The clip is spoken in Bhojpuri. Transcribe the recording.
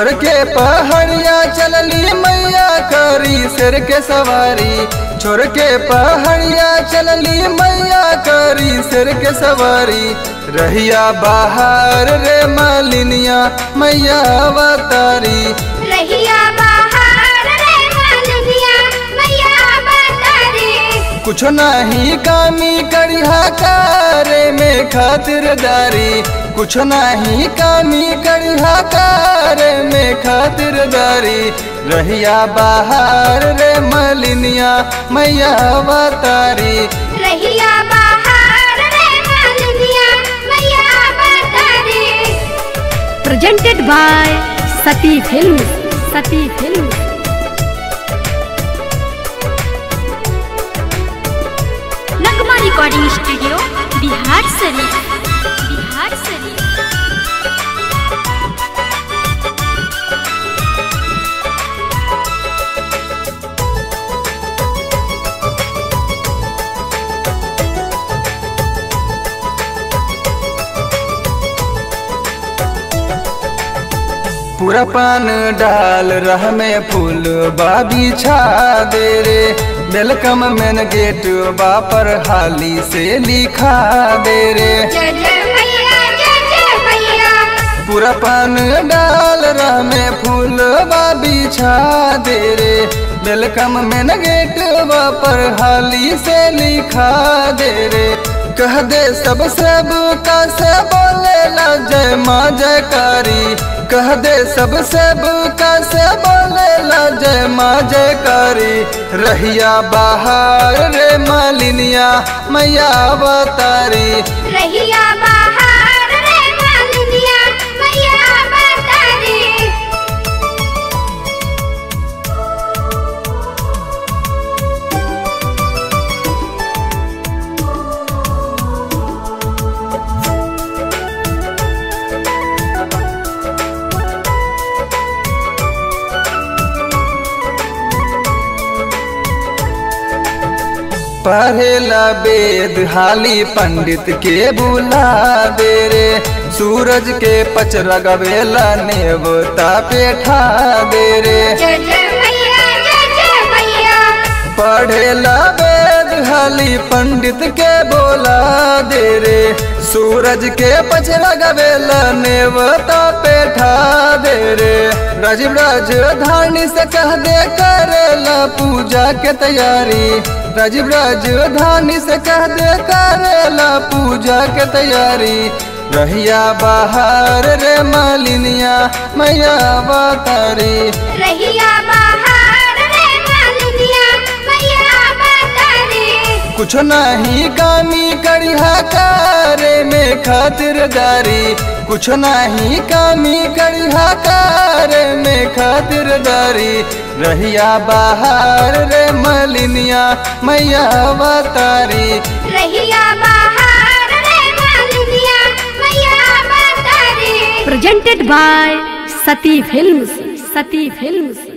छोड़ के पहाड़िया चलली मैया करी सिर के सवारी छोड़ के पहाड़िया चलली मैया करी सिर के सवारी रहिया बाहर रे मालिनिया मैया अवतारी रहिया बाहर रे मालविया मैया बतारे कुछ नहीं कामी करिहा करे में खातिरदारी कुछ नहीं कामी करिहा करे में खातिरदारी रहिया बाहर रे मलिनिया मैया अवतारी रहिया बाहर रे मालविया मैया बतारे presented by Sati Films. Sati Films. Nagma recording studio Bihar Sharif Bihar शरीफ पूरा पान डाल रह में फूल बाबी छा दे रे वेलकम मेन गेट बा पर हाली से लिखा दे रे जय जय मैया जय जय मैया पूरा पान डाल रह में फूल बाबी छा दे रे वेलकम मेन गेट बा पर हाली से लिखा दे रे कह दे सब सब का से बोले ला जय माँ जयकारी कह दे सब सब का से बोले ला जय माँ जयकारी रहिया बाहर रे मालिनिया मैया अवतारी रहिया बाहर रे मालविया मैया बतारे पढ़ेला वेद हाली पंडित के बुला दे रे सूरज के पच लगवेला नेवता पेठा दे रे जय जय मैया जय जय मैया पढ़ेला वेद हाली पंडित के बोला दे रे सूरज के पच लगवेला नेवता पेठा दे रे राजीव राजधानी से कह दे करेला पूजा के तैयारी राजीव राजधानी से कह दे करेला पूजा के तैयारी रहिया बाहर रे मालिनिया मैया अवतारी रहिया बाहर रे मालविया मैया बतारे कुछ नहीं कामी करिहा करे में खातिरदारी कुछ नहीं कामी करिहा करे में खातिरदारी रहिया बाहर रे मलिनिया मैया अवतारी रहिया बाहर रे मालविया मैया बतारे presented by Sati Films. Sati Films.